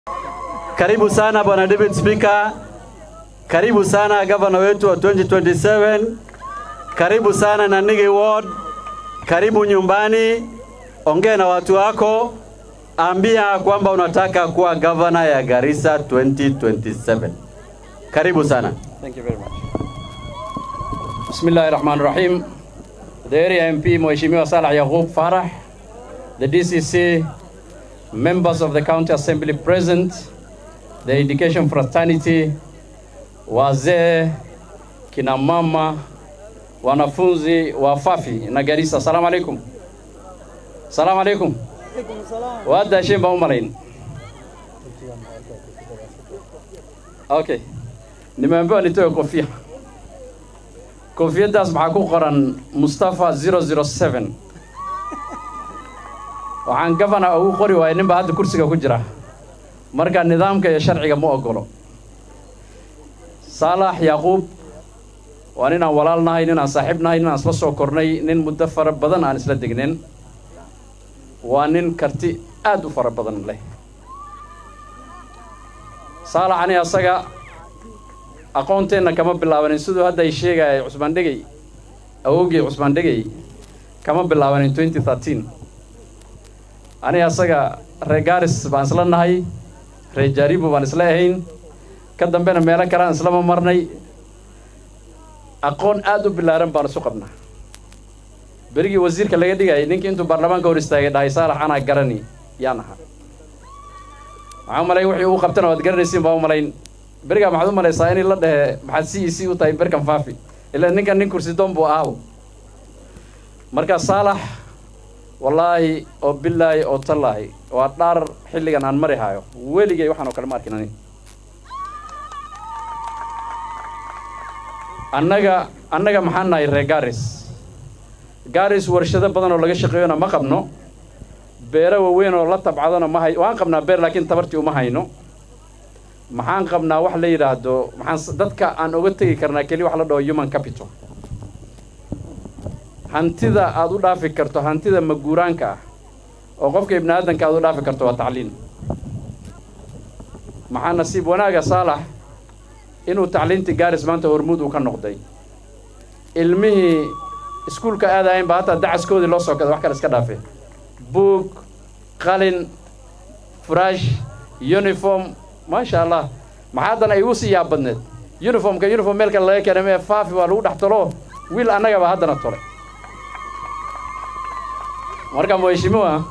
Karibu sana bwana David Speaker, karibu sana gavana wetu wa 2027, karibu sana Nanigi Ward, karibu nyumbani, ongea na watu wako, ambia kwamba unataka kuwa gavana ya Garissa 2027. Karibu sana. Thank you very much. Bismillahir Rahmanir Rahim. The area MP Mheshimiwa Salah Yaqub Farah, the DCC, members of the county assembly present, the education fraternity, wazee, kina mama, wanafunzi wa Fafi na Garissa. Assalamu alaikum. Assalamu alaikum. Wada shemba umalain. Okay. Nimeambiwa nitoe kofia. Kofiyadaas maxaa ku qoran Mustafa 007. Waxaan gavana ugu qori waayay ninba hadda kursiga ku jira. Marka nidaamka iyo sharciga ma ogolo. Saalax Yaquub waa nin aan walaal nahay, nin aan saaxiib nahay, nin aan isla soo kornay, nin muddo fara badan aan isla degnin. Waa nin karti aad u fara badan leh. Saalax ani asaga aqoonteenna kama bilaabanin siduu hadda ay sheegaya cusmaan dhegey awowgii cusmaan dhegey kama bilaabanin 2013 ani asaga reer gaaris baan isla nahay reer jaaribo baan isla ahayn ka dambena meelo kale aan islama marnay aqoon aad u bilaaran baan isu qabnaa berigii wasiirka laga dhigayay ninkii intuu baarlamaanka hor istaagay dhahay saalax anaa garani yaan ahaa waxaa malay wixii uu qabtana waad garanaysiin baa u malayn berigaa maxaad u malaysaa inay la dhehe maxaad c e c u tahay berkan faafi ilaa ninkan nin kursi doon buu ahaaw marka saalax wallaahi oo bilaahi oo tallaahi waa dhaar xilligan aan mari hayo weligay waxaan oo kale ma arkin ani annaga annaga maxaan nahay reer garis garis warshado badan oo laga shaqeeyona ma qabno beero waaweyn oo la tabcadona ma hay waan qabnaa beer laakiin tabartii uma hayno maxaan qabnaa wax la yidhaahdo maxaan dadka aan oga tegi karnaa keli wax la dhaho human capital hantida aad u dhaafi karto hantida maguuraanka ah oo qofka ibni aadanka aad u dhaafi karto waa tacliin maxaa nasiib wanaaga saalax inuu tacliintii gaaris maanta hormuud uu ka noqday ilmihii iskuulka aadahayn ba hataa dacaskoodii loo soo kada wax kale iska dhaafe buug qalin furash uniform maasha allah maxaa haddana igu sii yaab badneed uniformka uniform meel kale laga keenay mee faafi waa lagu dhex tolo wiil annagaba haddana tolay marka mheshimiwa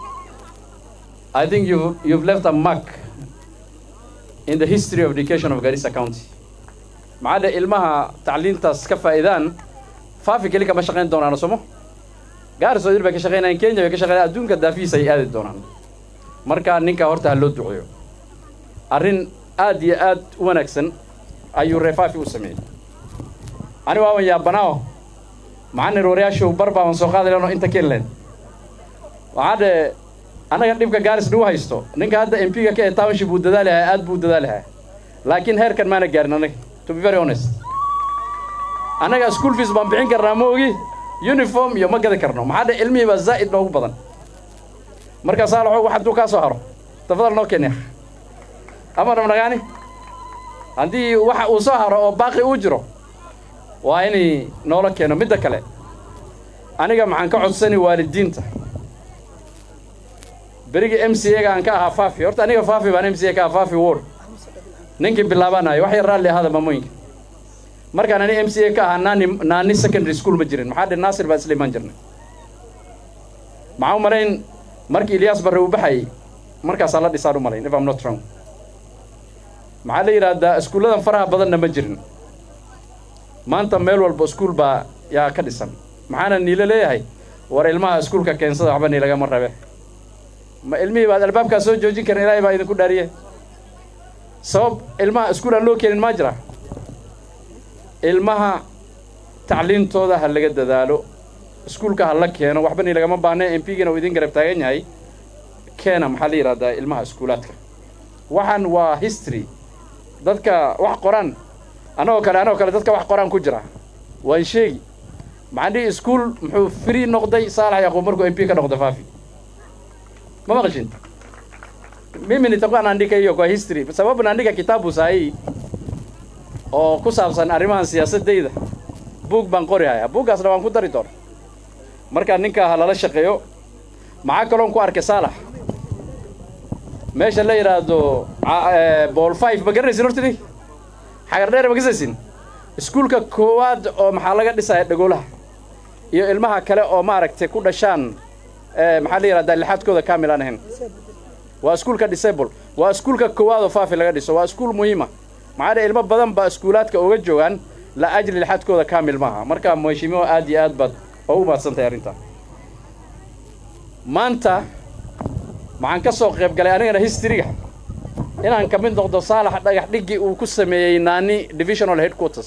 I think you've, you've left a mark in the history of education of Garissa County maxaa dhe ilmaha tacliintaas ka faa'iidaan faafi keli kama shaqayn doonaan somo gaaris oo dir bay ka shaqaynayaan kenya bay ka shaqaynayaan adduunka daafihiisa ay aadi doonaan marka ninka horta ha loo duceeyo arrin aad iyo aad u wanaagsan ayuu reefaafi u sameeyey ani waaban yaabanao maxaa nirwaryaashu bar baaban soo qaadi leno inta kenlen waxaa dhe annaga dhibka gaaris nagu haysto ninka hadda m p-ga ka ee township buu dadaalahaa aad buu dadaalahaa laakiin heerkan maana gaarin annaga to be very honest annaga school fees baan bixin karnaa ma ogi uniform iyo ma gadi karno maxaa dhe ilmihii baa zaa'id noogu badan marka saalaxo wax hadduu kaa soo haro tafadal noo kenya ama dhamnagaani haddii waxa uu soo haro oo baaqi uu jiro waa inay noola keeno midda kale aniga maxaan ka codsani waalidiinta berigii m c a-ga aan ka ahaa faafi horta aniga faafi baan m c a ka ahaa faafi ward ninkii bilaabanaayo wax yar raalli ahaada maamooyinka markaan ani m c a ka ahaa naani naani secondary school ma jirin maxaa dhe naasir baan isla imaan jirnay maxaa u malayn markii ilyaas barre uu baxayay markaasaa la dhisaan u malayn if I'm not wrong maxaa la yidhaahdaa iskuulladan faraha badanna ma jirin maanta meel walba iskuul baa yaa ka dhisan maxaana niilo leeyahay war ilmaha iskuulka keensada waxba niilagama rabe ma ilmihii baad albaabkaa soo joojin karin ilaahay baa idinku dhaariye sabab ilmaha iskuul aan loo keenin maa jira ilmaha tacliintooda ha laga dadaalo iskuulka ha la keeno waxba niilagama baahne m p-gina uu idin garab taagan yahay keena maxaa la yidhahdaa ilmaha iskuulaadka waxaan waa history dadka wax qoraan anagoo kale anagoo kale dadka wax qoraan ku jira waan sheegi maxaan dhihi iskuul muxuu free noqday saalax yaquub markuu m p ka noqday faafi ma maqashin mimi nitakuwa naandika hiyo kwa history kwa sababu naandika kitabu sahihi oo ku saabsan arrimahan siyaasadayda buug baan qori hayaa buuggaasna waan ku dari doona markaa ninkaa ha lala shaqeeyo maxaa kaloon ku arkay saalax meesha la yidhaahdo bool five ma garanaysin horta nig xagar dheer ma gasaysin iskuulka koowaad oo maxaa laga dhisaya dhagoolaha iyo ilmaha kale oo maaragtay ku dhashaan maxaa la yidhahdaa lixaadkooda kaamil aan ahayn waa iskuulka disable waa iskuulka koowaad oo faafi laga dhiso waa iskuul muhiima maxaa dhe ilmo badan baa iskuulaadka uga joogaan la ajli lixaadkooda kaamil maaha marka mheshimiwa aad iyo aad baad oo u mahadsan tahay arrintaa maanta waxaan ka soo qayb galay anigana historyga inaan ka mid noqdo saalax dhagax dhiggii uu ku sameeyey naani divisional headquarters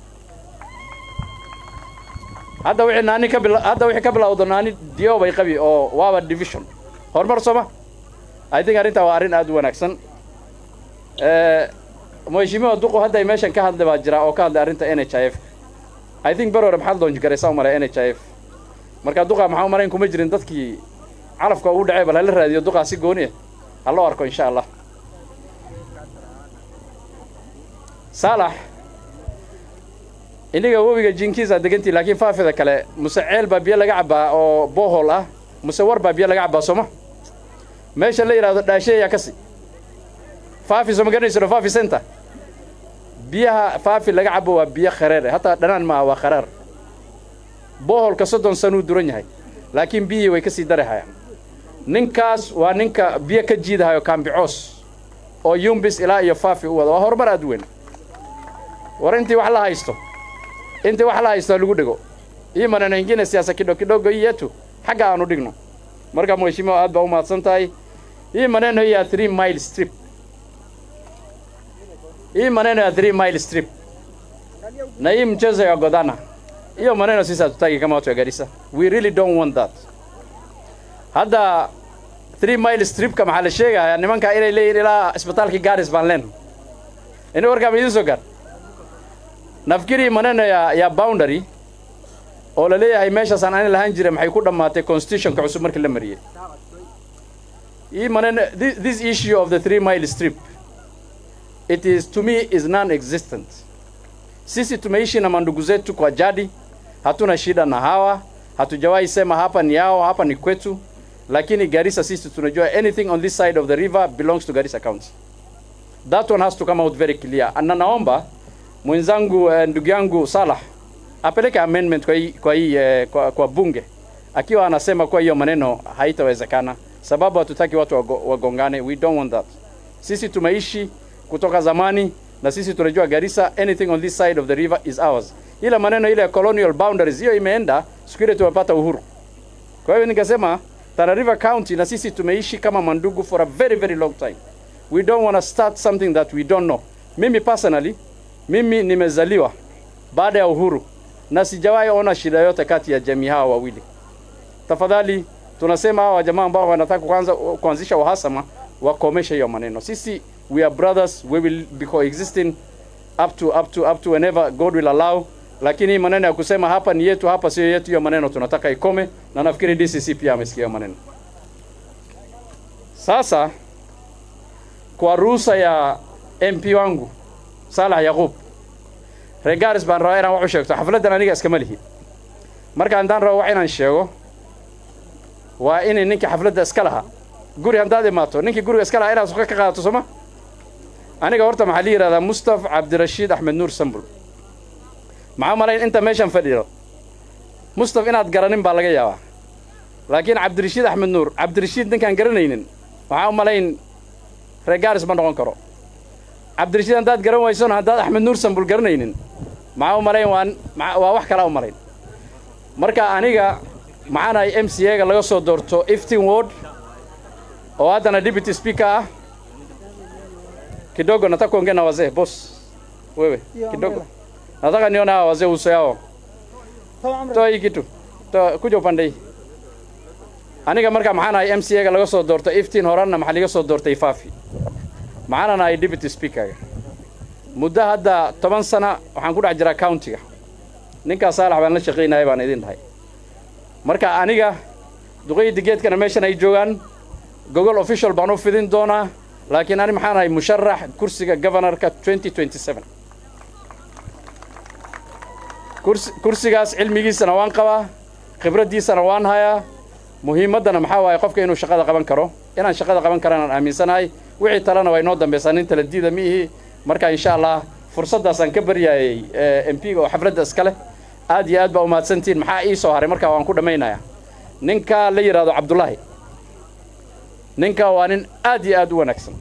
hadda wixii naani ka bila hadda wixii ka bilowdo naani dio bay qabi oo waaba division horumar sooma i think arrintaa waa arrin aad u wanaagsan mheshimiwa duqu hadda ay meeshan ka hadlay baa jira oo ka hadlay arrinta n h i f i think ber hore maxaad loonji garaysaa u malay n h i f marka duqa maxaa u malayn kuma jirin dadkii calafka ugu dhacay bal hala raadiyo duqaa si gooni ah ha loo arko insha allah saalax iniga webiga jinkiisa degantii laakiin faafida kale muse ceel baa biyo laga cabbaa oo bohol ah muse war baa biyo laga cabbaa sooma meesha la yidhahdo dhaasheeyaa kasi faafi sooma garanayso faafi center biyaha faafi laga cabo waa biyo khareer hataa dhanaan maaha waa kharaar boholka soddon sanuu duran yahay laakiin biyihii way ka sii darahayaan ninkaas waa ninka biyo ka jiidahayo kaambicoos oo yumbis ilaa iyo faafi u wada waa horumar aad u weyn war intii wax la haysto intii wax la haysto lagu dhego ii maneno ingine siyaasa kidho kidogo hii yetu xagga aanu dhigno marka mheshimiwa aad baa u mahadsan tahay hii maneno ya three mile strip hii maneno ya three mile strip na hii mchezo ya godana hiyo maneno sisi hatutaki kama watu ya Garissa we really don't want that hadda three mile stripka maxaa la sheegayaa nimanka inay leeyihin ilaa isbitaalkii Garis baan leen ini warkaa ma idiin soo gaar nafikiri maneno ya, ya boundary oo la leeyahay meeshaasaan ani lahaan jira maxay ku dhammaatay constitutionka cusub markii la mariyey hii maneno this, this issue of the three mile strip it is to me is non-existent sisi tumeishi na mandugu zetu kwa jadi hatuna shida na hawa hatujawahi sema hapa ni yao hapa ni kwetu lakini Garissa sisi tunajua anything on this side of the river belongs to Garissa County that one has to come out very clear na naomba mwenzangu eh, ndugu yangu Salah apeleke amendment kwa hii, kwa, hii, eh, kwa, kwa bunge akiwa anasema kwa hiyo maneno haitawezekana sababu hatutaki watu wago, wagongane we don't want that sisi tumeishi kutoka zamani na sisi tunajua Garissa anything on this side of the river is ours ile maneno ile ya colonial boundaries hiyo imeenda siku ile tumepata uhuru kwa hiyo nikasema Tana River County na sisi tumeishi kama mandugu for a very very long time we don't want to start something that we don't know mimi personally mimi nimezaliwa baada ya uhuru na sijawahi ona shida yote kati ya jamii hawa wawili tafadhali tunasema hawa jamaa ambao wanataka kuanza kuanzisha uhasama wakomeshe hiyo maneno sisi we are brothers we will be coexisting up to up to up to whenever God will allow lakini hii maneno ya kusema hapa ni yetu hapa sio yetu hiyo maneno tunataka ikome na nafikiri DCC pia amesikia hiyo maneno sasa kwa ruhusa ya MP wangu Salah Yaqub Regaris baan rabaa inaan wax u sheegto xafladan aniga iskama lihi marka haddaan rabo wax inaan sheego waa inay ninkii xafladda iska lahaa guri haddaad imaato ninkii guriga iska lahaa inaad suqa ka qaadato sooma aniga horta maxaa la yidhahdaa mustaf cabdirashiid axmed nuur sambul maxaa malayn inta meeshan fadhiyo mustaf inaad garanin baa laga yaabaa laakiin cabdirashiid axmed nuur cabdirashiid ninkaan garanaynin waxaa u malayn reegaaris ma noqon karo cabdirashiid haddaad garan waysona haddaad axmed nuur sambul garanaynin maxaa u malayn waa waa wax kalaa u malayn marka aniga maxaanahay m c a ga laga soo doorto iftin ward oo haddana deputy speaker ah kidogo nataka kuongea na wazee boss wewe kidogo nataka nione hawa wazee uso yao toa hii kitu toa kuja upande hii aniga marka maxaan ahay m c a ga laga soo doorto iftiin horanna maxaa liga soo doortay faafi maxaanan ahay deputy speakerga muddo hadda toban sana waxaan ku dhex jiraa countiga ninkaa saalax baan la shaqaynaya baan idin dhahay marka aniga duqeydi geedkana meeshan ay joogaan gogol official baan u fidin doonaa laakiin ani maxaan ahay musharax kursiga governorka 2027 kursi kursigaas cilmigiisana waan qabaa khibraddiisana waan hayaa muhiimaddana maxaa waaye qofka inuu shaqada qaban karo inaan shaqada qaban karanaan aaminsanahay wixii talena waa inoo dambaysaa nin tala diida ma ihi marka insha allah fursaddaasaan ka baryaayay m p-ga oo xafladda iska leh aad iyo aad baa umahadsantihiin maxaa ii soo haray markaa waan ku dhammaynayaa ninkaa la yidhaahdo cabdullaahi ninkaa waa nin aad iyo aad u wanaagsan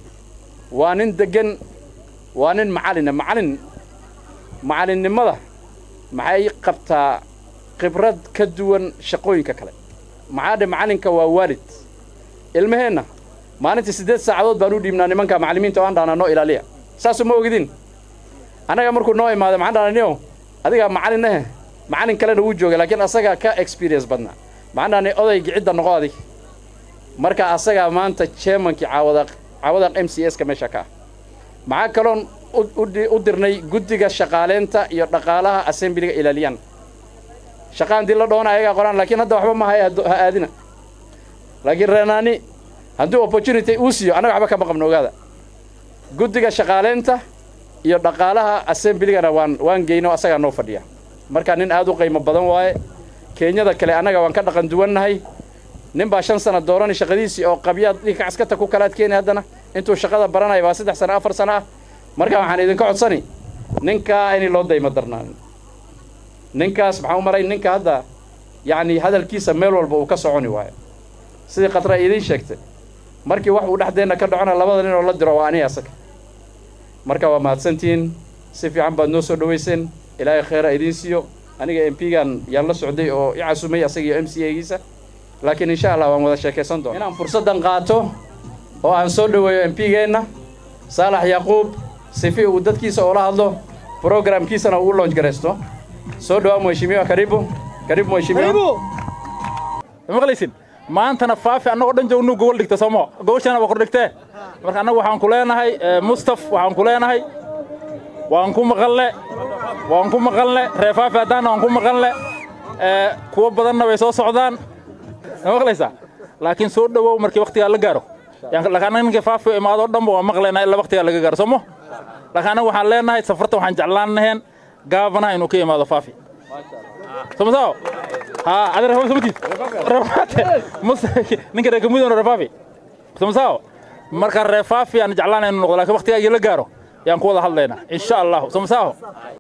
waa nin deggan waa nin macalina macalin macalinnimada maxay qabtaa khibrad ka duwan shaqooyinka kale maxaa dhe macalinka waa waalid ilmaheenna maalintii siddeed saacadood baan u dhiibnaa nimanka macallimiinta oo aan dhahnaa noo ilaaliya saasuu ma ogidin annaga markuu noo imaado maxaan dhahnaa niyo adigaa macallin eh macallin kalena wuu joogay laakiin asagaa ka experience badnaa maxaan dhahnay odaygi cidda noqo adig marka asagaa maanta chairmankii caawadaq caawadaq m c s ka meesha ka ah maxaa kaloon u dirnay guddiga shaqaaleynta iyo dhaqaalaha assembliga ilaaliyaan shaqaan dii la dhoona ayagaa qoraan laakiin hadda waxba ma haya ha aadina laakiin reenaani haddii opportunity uu siiyo annaga waxba kama qabno ogaada guddiga shaqaaleynta iyo dhaqaalaha assembligana waan waan geyno asagaa noo fadhiya marka nin aad u qiimo badan waaye keenyada kale annaga waan ka dhaqan duwannahay nin baa shan sana doorani shaqadiisii oo qabyaad dhinka caskata ku kalaad keeni haddana intuu shaqada baranaya waa saddex sana afar sana ah marka waxaan idinka codsani ninkaa inay loo daymo darnaanin ninkaas maxaan u maray ninka hadda yacni hadalkiisa meel walba uu ka soconi waayo sidii khatra idiin sheegtay markii wax uu dhexdeenna ka dhacona labada nin oo la diro waa aniga asaga marka waa mahadsantihiin si fiican baad noo soo dhowayseen ilaahay khayra idiin siiyo aniga m p-gan yaan la socday oo i casumay asaga iyo m c a-giisa laakiin insha allah waan wada sheekaysan doona inaan fursaddan qaato oo aan soo dhoweeyo m p-geenna saalax yaquub sifi uu dadkiisa oola hadlo programkiisana uu u launch garaysto soo dhawaa mheshimiwa karibu karibu mheshimiwa maqlaysin maantana faafi annagoo dhan joognu gogol dhigta soomo gogoshaana waa kordhigtee marka annagu waxaan ku leenahay mustaf waxaan ku leenahay waan ku maqanle waan ku maqanle ree faafi haddaanna waan ku maqanle kuwo badanna way soo socdaan maqlaysaa laakiin soo dhowow markii waktigaa la gaaro laakiin annaga ninkii faafi imaadoo dhanba waan maqlaynaa ilaa waktigaa laga gaaro soomo laakiin annaga waxaan leenahay safarta waxaan jeclaan laheen gaabanaha inuu ka imaado faafi somasao haa adi rafaafi samatiid rafaate ninka reer kamudana rafaafi somasao marka reefaafi aan jeclaanay inuu noqdo laakiin waktigaagii la gaaro yaan ku wada hadlaynaa insha allahu somasao